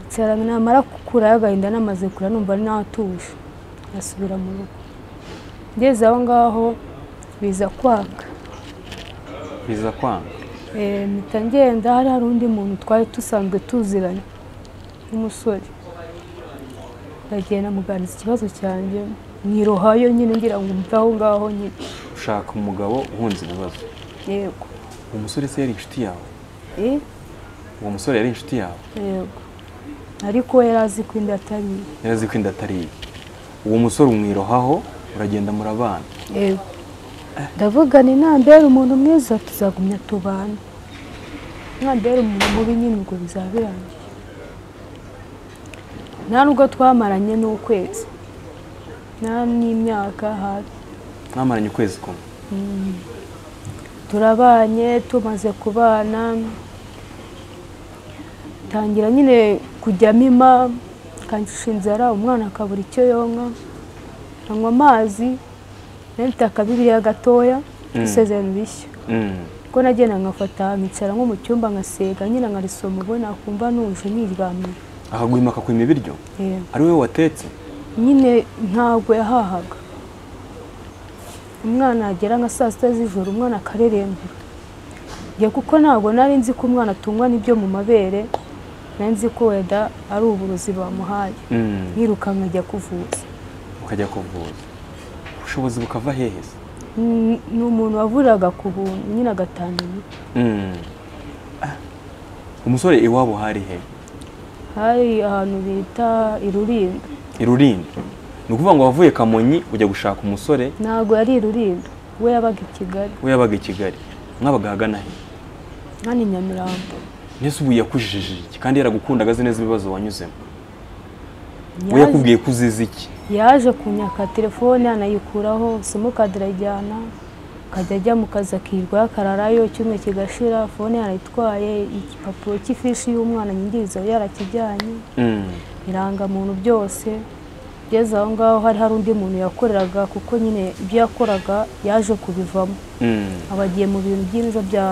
nsigarana namara gukura agahinda namaze kura numva ari natuje ngasubira mu rugo ngeze aho ngaho biza kwanga biza kwanga Eh, mpita ngenda hari hari undi muntu twari dusanzwe tuziranye w'umusore ndagenda muganiriza ikibazo cyanjye mwirohayo nyine ngira ngo mve aho ngaho nyine ushaka umugabo uhunze ibibazo yego uwo musore se yari inshuti yawe Eh, uwo musore yari inshuti yawe yego ariko yari azi ko inda atari iye. yari azi ko inda atari iye uwo musore umwirohaho uragenda murabana yego ndavuga ni nambera umuntu mwiza tuzagumya tubana nambera umuntu mubi nyine ubwo bizaba birangiye nta nubwo twamaranye n'ukwezi nta n'imyaka hafi mwamaranye ukwezi kumwe turabanye tumaze kubana tangira nyine kujya mima kangisha inzara umwana akabura icyo yonka anywa amazi nayo mfite akabibiriya gatoya isezerano rishya Mm. ubwo nagenda nkafata nkicara nko mu cyumba nkasega nyine nkarisoma ubona nakumva nuje niryamiye akaguhima akakwima ibiryo Yego. ari wowe watetse nyine ntabwo yahahaga umwana agera nka saa sita z'ijoro umwana akarerembera njye kuko ntabwo nari nzi ko umwana atungwa n'ibyo mu mabere nari nzi ko weda ari uburozi bamuhaye Mm. nkirukanka ajya kuvuza ukajya kuvuza ubushobozi bukava hehe se Mm, ni umuntu wavuriraga ku buntu nyine agatanga imiti Mm. Ah. umusore iwabo hari he hari ahantu bita irulindo i Rulindo ni ukuvuga ngo wavuye kamonyi ujya gushaka umusore ntabwo yari irulindo we yabaga i kigali we yabaga i kigali mwabaga ahagana he hano i nyamirambo mbese ubu yakujijije iki kandi yaragukundaga azi neza ibibazo wanyuzemo we Yaje- yakubwiye ko uzize iki yaje kunyaka telefone anayikuraho simukadi arayijyana akajya ajya mu kazi akirirwa yakararayo icyumweru kigashira fone yarayitwaye igipapuro cy'ifishi y'umwana nyingiriza yarakijyanye Mm. irangamuntu byose ngeze aho ngaho hari hari undi muntu yakoreraga kuko nyine ibyo yakoraga yaje kubivamo aba agiye mu bintu by'inzo bya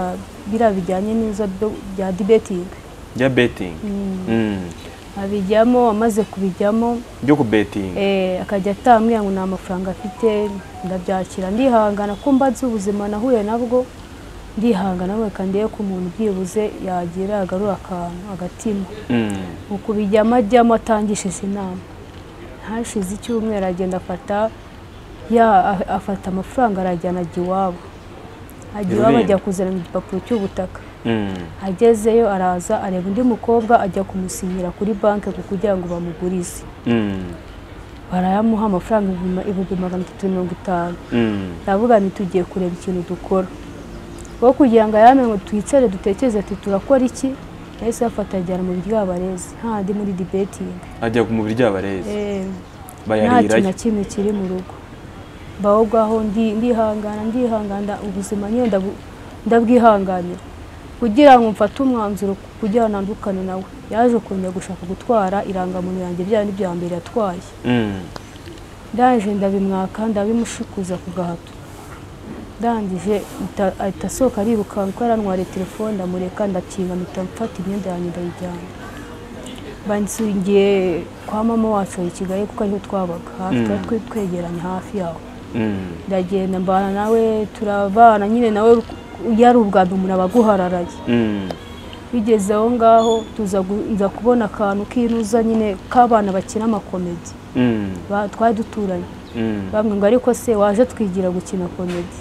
biriya bijyanye n'inzo byo- bya dibetingi bya betingi abijyamo amaze kubijyamo byo kubetinga eh, akajya atamwira ngo nta mafaranga afite ndabyakira ndihangana ko mbaze ubuzima nahuye nabwo ndihangana reka ndebe ko umuntu byibuze yagira agarura akantu agatima ukubijyamo ajyamo atangishije inama hashize icyumweru agenda afata ya a- afata amafaranga arajyana ajya iwabo ajya iwabo Irulindo. ajya kuzana igipapuro cy'ubutaka agezeyo araza areba undi mukobwa ajya kumusinyira kuri banki kugira ngo bamugurize barayamuha amafaranga ibihumbi- ibihumbi magana atatu mirongo itanu ndavuga nti tugiye kureba ikintu dukora wo kugira ngo ayame ngo twicare dutekereze ati turakora iki yahise afata ajyana mu biryo abarezi handi muri dibetingi ajya ku mubiri ry'abarezi nta kintu bayarirayo na kimwe kiri mu rugo mbaho ngaho ndi- ndihangana ndihangana ubuzima nyine ndabu- ndabwihanganira kugira ngo mfate umwanzuro ku- kugira ngo ntandukane nawe yaje kongera gushaka gutwara irangamuntu yanjye bya bindi bya mbere yatwaye Mm. ndaje ndabimwaka ndabimushukuza ku gahato ndangije ita- ahita asohoka arirukanka kuko yarantwariye telefone ndamureka ndakinga mpita mfata imyenda yanjye ndayijyana bansingiye kwa mama wacu i kigali kuko ariho twabaga hafi Mm. twari twe- twegeranye hafi yaho Mm. ndagenda mbana nawe turabana nyine nawe yari ubwa mbere umuntu aba aguhararaye Mm. bigeze aho ngaho tuza gu- nza kubona akantu k'inuza nyine k'abana bakina amakomedi Mm. Ba- twari duturanye Mm. bamwe ngo ariko se waje twigira gukina komedi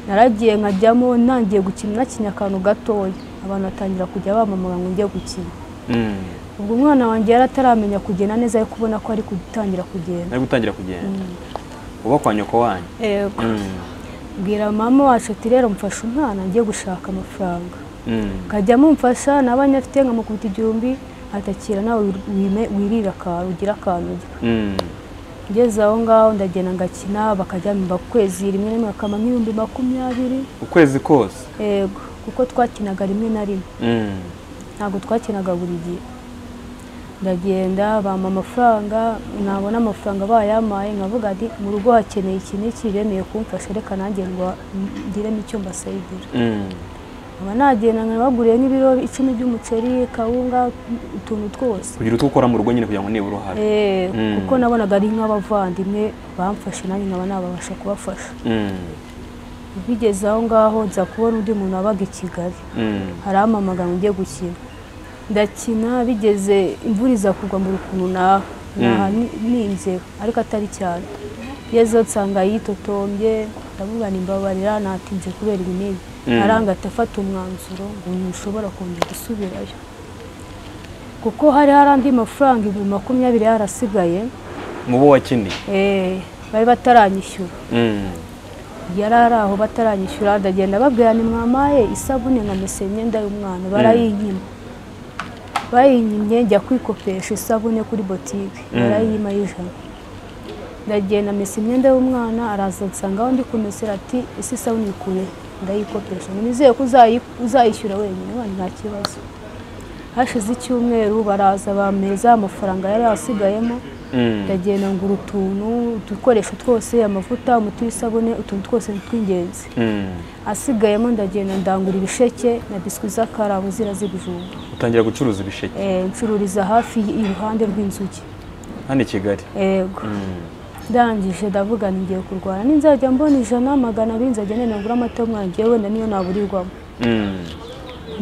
naragiye nkajyamo ntangiye gukina nakina akantu gatoya abantu batangira kujya bamamara ngo njye gukina Mm. ubwo umwana wanjye yari ataramenya kugenda neza ariko ubona ko ari gutangira kugenda ari gutangira kugenda uba kwa nyoko wanyu Yego. Mm. bwira mama wacu ati rero mfashe umwana njye gushaka amafaranga Mm. nkajyamo mfasha n'abanye afite nkamukubita igihumbi atakira nawe wime- wirira akantu ugira akantu urya Mm. ngeze aho ngaho ndagenda ngakina bakajya mu kwezi rimwe na rimwe bakama nk'ibihumbi makumyabiri ukwezi kose yego kuko twakinaga rimwe na rimwe Mm. ntabwo twakinaga buri gihe ndagenda bampa amafaranga nabona amafaranga bayampaye nkavuga nti mu rugo hakeneye iki n'iki bemeye kumfasha reka nanjye ngo ngiremo icyo mbasayidira Mm. nkaba nagenda nkabaguriye nk'ibiro icumi by'umuceri kawunga utuntu twose kugira utwo ukora mu rugo nyine kugira ngo nibura uruhare Eh, Mm. kuko nabonaga ari nk'abavandimwe bamfashe nanjye nkaba nababasha kubafasha Mm. bigeze aho ngaho nza kubona undi muntu wabaga i kigali Mm. harampamagara ngo njye gukina ndakina bigeze imvura iza kugwa mu rukuntu naha naha ni- ninzeho ariko atari cyane yezo nsanga yitotombye ndavuga ngo imbabarira natinze kubera ibi n'ibi Mm. arangata afata umwanzuro ngo ntushobora kongera gusubirayo kuko hari hari andi mafaranga ibihumbi makumyabiri yarasigaye mu bo wakiniye eh, bari bataranyishyura Mm. yari ari aho bataranyishyura ndagenda babwira ni mwamaye isabune nkamesa imyenda y'umwana barayinyima bayinyimye njya kwikopesha isabune kuri botike barayima y'ijana ndagenda mesa imyenda y'umwana araza nsanga aho ndi kumesera ati ese isabune ikure ndayikopesha ngo nizeye ko uzayi- uzayishyura wenyine wani nta kibazo hashize icyumweru baraza bameza amafaranga yari asigayemo Mm. ndagenda ngura utuntu udukoresho twose amavuta umuti w'isabune utuntu twose ni tw'ingenzi Mm. asigayemo ndagenda ndangura ibisheke na biswi z'akarabo zira z'ibijumba utangira gucuruza ibisheke Eh, ncururiza hafi y- iruhande rw'inzuki hano i kigali ego ndangije ndavuga nti ngiye kurwana ninzajya mbona ijana magana abiri nzajya nenda ngura amata y'umwana ngewe wenda niyo naburirwamo Mm.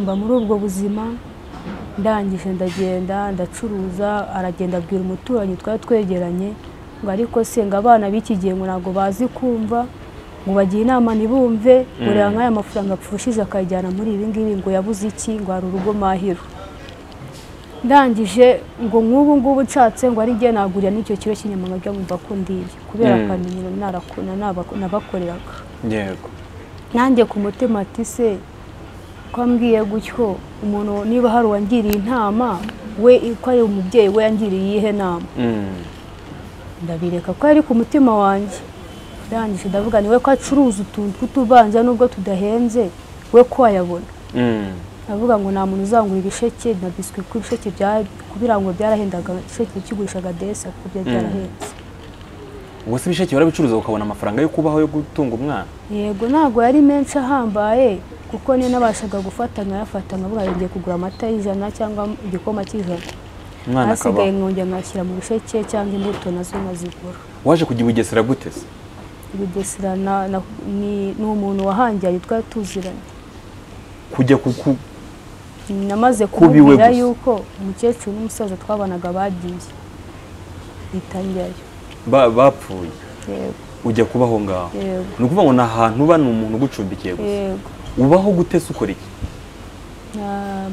mba muri ubwo buzima ndangije ndagenda ndacuruza aragenda abwira umuturanyi twari twegeranye ngo ariko se ngo abana b'iki gihe ngo ntabwo bazi kumva ngo bagiye inama ntibumve ngo reba nk'aya mafaranga apfushije akayajyana muri ibi ngibi ngo yabuze iki ngo hari urugo mahiro ndangije ngo nk'ubu ngubu nshatse ngo ari njye nagurira n'icyo kiro cy'inyama nkajya mumva ko ndiye kubera Mm. akamenyero narakuna nabako- nabakoreraga yego nanjye ku mutima ati se ko ambwiye gutyo umuntu niba hari uwangiriye intama we ko ari umubyeyi we yangiriye iyihe nama Mm. ndabireka ko ari ku mutima wanjye ndangije ndavuga ni we ko acuruza utuntu tw'utubanza nubwo tudahenze we ko wayabona Mm. avuga ngo nta muntu uzangura ibisheke na biswi kuko ibisheke bya- kubirangura byarahendaga ibisheke ukigurishaga desi kuko byari byarahetse ubwo se ibisheke warabicuruza ukabona amafaranga yo kubaho yo gutunga umwana yego ntabwo yari menshi ahambaye kuko niyo nabashaga gufata nkayafata nkavuga ngo ngiye kugura amata y'ijana cyangwa igikoma cy'ijana umwana hasigaye akabaho nkongera nkashyira mu bisheke cyangwa imbuto nazo nkazigura waje kujya i bugesera gute se bugesera na- na- ni ni umuntu wahangiye yitwa tuziranye kujya ku- ku- namaze Kubiwe kumubwira gusa. yuko umukecuru n'umusaza twabanaga bagiye bitangirayo ba- bapfuye yego ujya kubaho ngaho yego ni ukuvuga ngo ni ahantu uba ni umuntu ugucumbikiye gusa yego ubaho gute se ukora iki Na-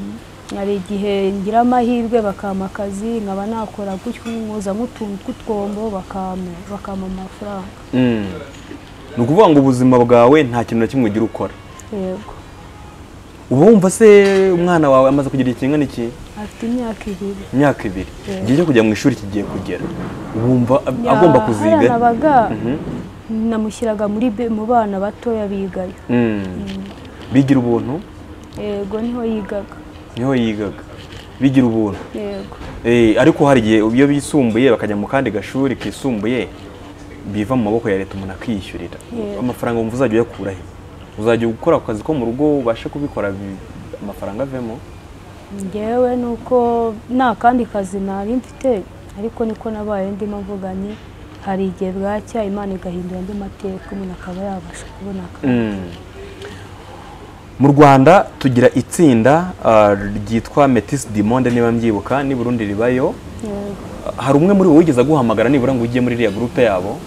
hari igihe ngira amahirwe bakampa akazi nkaba nakora gutyo nkoza nk'utuntu tw'utwombo bakampa bakampa amafaranga Mm. ni ukuvuga ngo ubuzima bwawe nta kintu na kimwe ugira ukora yego uba wumva se umwana wawe amaze kugira ikingana iki afite imyaka ibiri imyaka ibiri Yeah. igihe cyo kujya mu ishuri kigiye kugera wumva ab- agomba Ya- kuziga hariya nabaga Mhm. namushyiraga muri be- mu bana batoya bigayo Mm. bigira ubuntu yego niho yigaga niho yigaga bigira ubuntu yego Eh, ariko hari igihe iyo bisumbuye bakajya mu kandi gashuri kisumbuye biva mu maboko ya leta umuntu akiyishyurira Yeah. amafaranga wumva uzajya uyakura he uzajya ukora akazi ko mu rugo ubashe kubikora bi- amafaranga avemo ngewe ni uko nta kandi kazi nari mfite ariko niko nabaye ndimo mvuga nti hari igihe bwacya imana igahindura andi mateka umuntu akaba yabasha kubona akazi mu rwanda tugira itsinda ah, ryitwa metis dimonde niba mbyibuka n'i burundi ribayo Yego. Ah, hari umwe muri bo wigeze aguhamagara nibura ngo ujye muri iriya gurupe yabo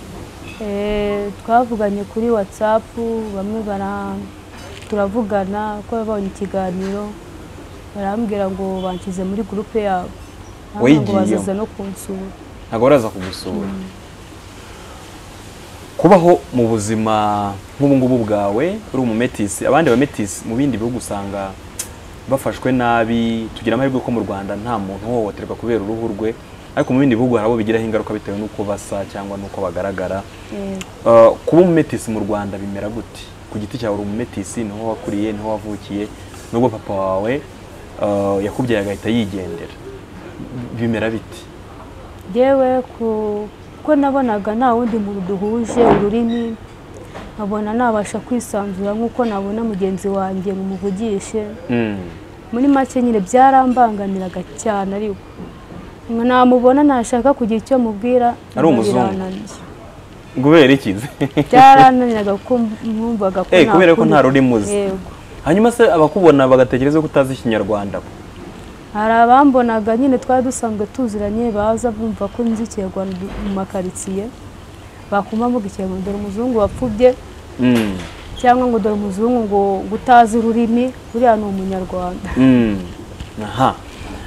Eh, twavuganye kuri watsapu bamwe bara turavugana ko babonye ikiganiro barambwira ngo banshyize muri gurupe yabo bambwira ngo Wayigiyemo? bazaza no kunsura ntabwo baraza kugusura kubaho mu buzima nk'ubu ngubu bwawe uri umumetisi abandi bametisi mu bindi bihugu usanga bafashwe nabi tugira amahirwe ko mu rwanda nta muntu uhohoterwa kubera uruhu rwe ariko mu bindi bihugu hari abo bigiraho ingaruka bitewe n'uko basa cyangwa n'uko bagaragara Yego. Uh, kuba umumetisi mu rwanda bimera gute ku giti cyawe uri umumetisi niho wakuriye niho wavukiye nubwo papa wawe uh, yakubyaye agahita yigendera bimera biti yewe kuko nabonaga nta wundi muntu duhuje ururimi nkabona nabasha kwisanzura nk'uko nabona mugenzi wanjye ngo umuvugishe muri make nyine byarambanganiraga cyane ariko ngo namubona nashaka kugira icyo mubwira Ari umuzungu. birananiye. ngubera ikize byarananiraga kuko mwumvaga ko Eh, nta kubera ko kundi- nta rurimi uzi. yego hanyuma se abakubona bagatekereza ko utazi ikinyarwanda hari abambonaga nyine twari dusanzwe tuziranye baza bumva ko nzi ikirwa mu makaritsiye bakuma mvuga ikirwa dore umuzungu wapfubye Mm, cyangwa ngo dore umuzungu ngo ngo utazi ururimi uriya ni umunyarwanda mm. aha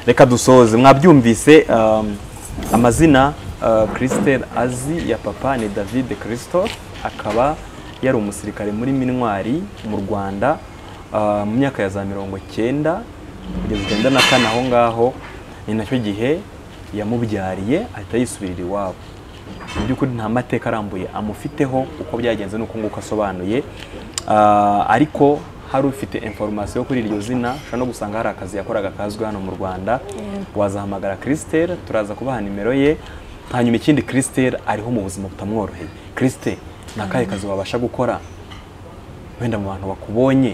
reka dusoze mwabyumvise um, amazina uh, christelle azi ya papa ni david christophe akaba yari umusirikare muri mintwari mu rwanda uh, mu myaka ya za mirongo cyenda kugeza icyenda na kane aho ngaho ni nacyo gihe yamubyariye ahita yisubirira iwabo mu by'ukuri nta mateka arambuye amufiteho uko byagenze n'uko nguko asobanuye Ah, ariko hari ufite informasiyo kuri iryo zina ushobora no gusanga hari akazi yakoraga kazwi hano mu rwanda wazahamagara christelle turaza kubaha nimero ye hanyuma ikindi christelle ariho mu buzima butamworoheye christelle ni akahe kazi wabasha gukora wenda mu bantu bakubonye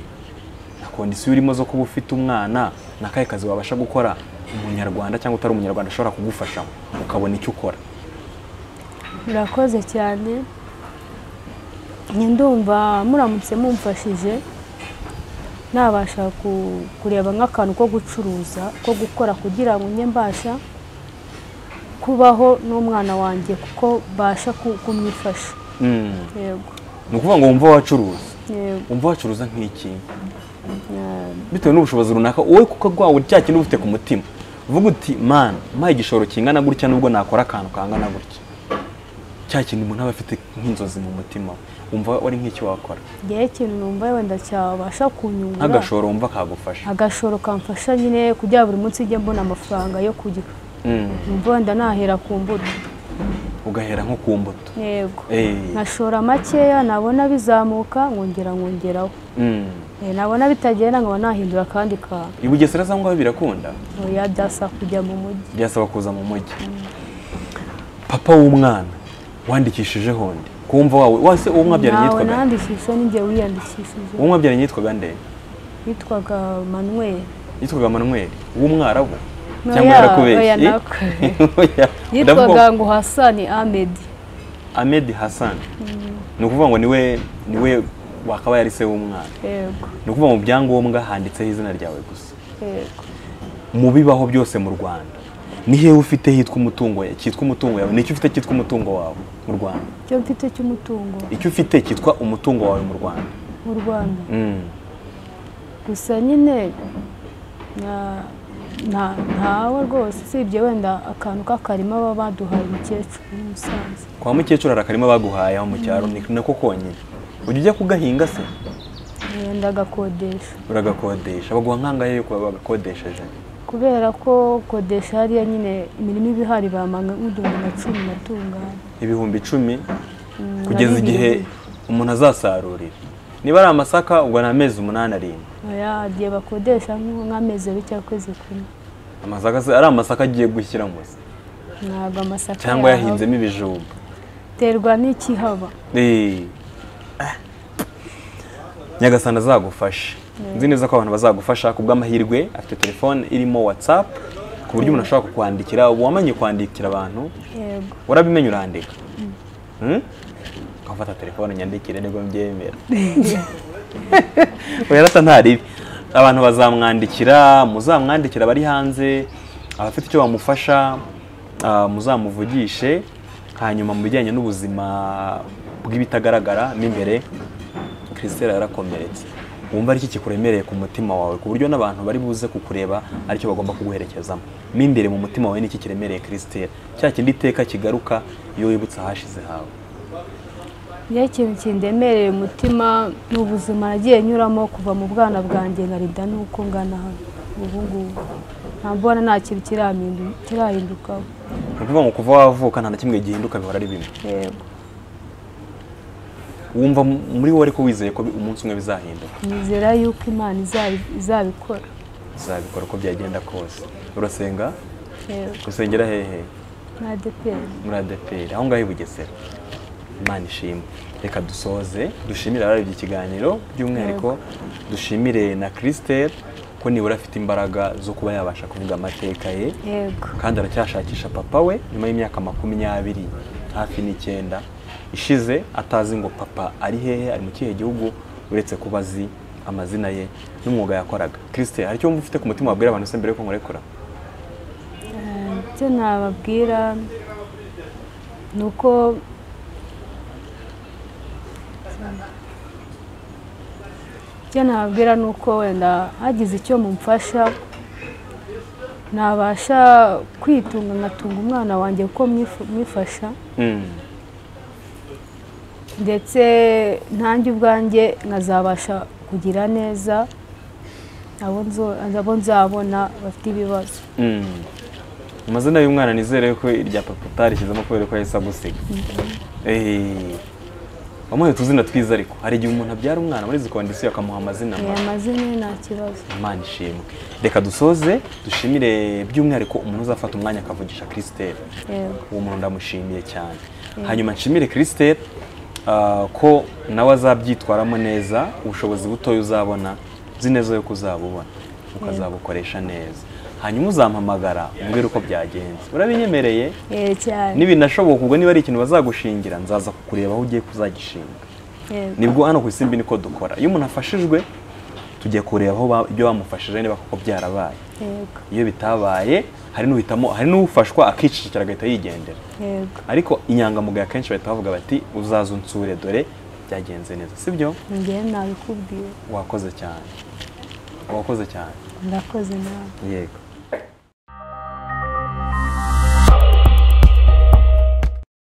na kondisiyo urimo zo kuba ufite umwana ni akahe kazi wabasha gukora umunyarwanda cyangwa utari umunyarwanda ushobora kugufashamo ukabona icyo ukora murakoze cyane njye ndumva muramutse mumfashije nabasha ku- kureba nk'akantu ko gucuruza ko gukora kugira ngo njye mbasha kubaho n'umwana wanjye kuko mbasha ku- kumwifasha Mm. yego ni ukuvuga ngo wumva wacuruza yego wumva wacuruza nk'iki na- bitewe n'ubushobozi runaka wowe kuko rwawe cya kintu ufite ku mutima uvuga uti mani mpaye igishoro kingana gutya nubwo nakora akantu kangana gutya cya kintu umuntu aba afite nk'inzozi mu mutima we wumva wari nk'iki wakora njyewe ikintu numva wenda cyabasha kunyungura nk'agashoro wumva kagufasha agashoro kamfasha nyine kugira buri munsi ujye mbona amafaranga yo kurya Mm. numva wenda nahera ku mbuto ugahera nko ku mbuto yego Eh. nkashora makeya nabona bizamuka nkongera nkongeraho Mm. Eh, nabona bitagenda nkaba nahindura akandi kantu i bugesera za ngaho birakunda oya byasaba kujya mu mujyi byasaba kuza mu mujyi papa w'umwana wandikishije honde kumva wawe wase uwo mwabyaranye nawe yitwaga nandikisha ninjye wiyandikishije uwo mwabyaranye yitwaga nde witwaga manuel yitwaga manuel w'umwarabu Oya, cyangwa oya, yarakubeshye nako. Oya, ndavuga yitwaga ngo hasani amedi Ahmed Hassan ni ukuvuga ngo niwe niwe wakabaye ari se w'umwana yego ni ukuvuga mu byangombwa handitseho izina ryawe gusa yego mu bibaho byose mu Rwanda ni hehe ufite hitwa umutungo ya- cyitwa umutungo yawe nicyo ufite cyitwa umutungo wawe mu Rwanda icyo mfite cy'umutungo icyo ufite cyitwa umutungo wawe mu Rwanda mu rwanda Mm. gusa nyine na- nta- ntawe rwose usibye wenda akantu k'akarima baba baduhaye umukecuru n'umusaza kwa mukecuru hari akarima baguhaye aho mu cyaro ni nako konyine ujya ujya kugahinga se wenda agakodesha uragakodesha baguha nkangahe yo kuba bagakodesheje kubera ko kodesha hariya nyine imirimo iba ihari bamanga nk'uduhumbi na cumi natunganya ibihumbi icumi Mm, kugeza na igihe bibiri. umuntu azasarurira niba ari amasaka ubwo ni amezi umunani arindwi oya igihe bakodesha nk'u- nk'amezi abiri cyangwa ukwezi kumwe amasaka se ari amasaka agiye gushyiramo se ntabwo amasaka cyangwa yahaba. yahinzemo ibijumba terwa n'ikihaba Eh. Ah. nyagasana azagufashe nzi neza ko abantu bazagufasha ku bw'amahirwe afite telefone irimo watsapu ku buryo umuntu ashobora kukwandikira uba wamanye kwandikira abantu yego warabimenya urandika Hmm? ukafata telefone nyandikire nibwo mbyemera werata ntaribi abantu bazamwandikira muzamwandikira abari hanze abafite icyo bamufasha ah, muzamuvugishe hanyuma mu bijyanye n'ubuzima bw'ibitagaragara mo imbere christelle yarakomeretse wumva ari iki kikuremereye ku mutima wawe ku buryo n'abantu bari buze kukureba aricyo bagomba kuguherekezamo mo imbere mu mutima wawe ni iki kiremereye christelle cya kindi iteka kigaruka iyo wibutse ahashize hawe iyo ikintu kindemereye umutima ni ubuzima nagiye nyuramo kuva mu bwana bwanjye nkarida n'uko ngana hano ubu ngubu mbona nta kintu kiramindu- kirahindukaho ni ukuvuga ngo kuva wavuka nta na kimwe gihinduka bihora ari bimwe yego wumva mu- muri wowe ariko wizeye ko bi- umunsi umwe bizahinduka nizera yuko imana izabi- izabikora bizabikora uko byagenda kose urasenga yego gusengera hehe nta deperi muri adeperi aho ngaho i bugesera imana ishimwe reka dusoze dushimire abarabye ikiganiro by'umwihariko dushimire na christelle ko nibura afite imbaraga zo kuba yabasha kuvuga amateka ye yego kandi aracyashakisha papa we nyuma y'imyaka makumyabiri hafi n'icyenda ishize atazi ngo papa ari hehe ari mu kihe gihugu uretse kuba azi amazina ye n'umwuga yakoraga christelle hari icyo wumva ufite ku mutima wabwira abantu se mbere yuko nkurekura icyo nababwira ni uko icyo nababwira ni uko wenda hagize icyo mumfasha nabasha kwitunga ngatunga umwana wanjye kuko mwifu- mwifasha Mm. ndetse ntange ubwanjye nkazabasha kugira neza abo nzo- abo nzabona bafite ibibazo Mm. amazina y'umwana nizere ko irya papa utarishyizemo kubera ko yahise agusiga Eh. wamuhaye utuzina twiza ariko hari igihe umuntu abyara umwana muri izi kondisiyo akamuha amazina Eh, mabi amazina ye nta kibazo imana ishimwe reka dusoze dushimire by'umwihariko umuntu uzafata umwanya akavugisha christelle yego uwo muntu ndamushimiye cyane hanyuma nshimire christelle ah, ko nawe azabyitwaramo neza ubushobozi butoya uzabona uzi neza yuko uzabubona ukazabukoresha neza hanyuma uzampamagara umbwire uko byagenze urabinyemereye Eh, cyane n'ibinashoboka ubwo niba ari ikintu bazagushingira nzaza kukureba aho ugiye kuzagishinga Yego. nibwo hano ku isimbi niko dukora iyo umuntu afashijwe tujya kureba aho ba- ibyo bamufashije niba koko byarabaye yego iyo bitabaye hari n'uhitamo hari n'ufashwa akicecekera agahita yigendera yego ariko inyangamugayo akenshi bahita bavuga bati uzaze unsure dore byagenze neza sibyo ngewe nabikubwiye wakoze cyane wakoze cyane ndakoze nawe yego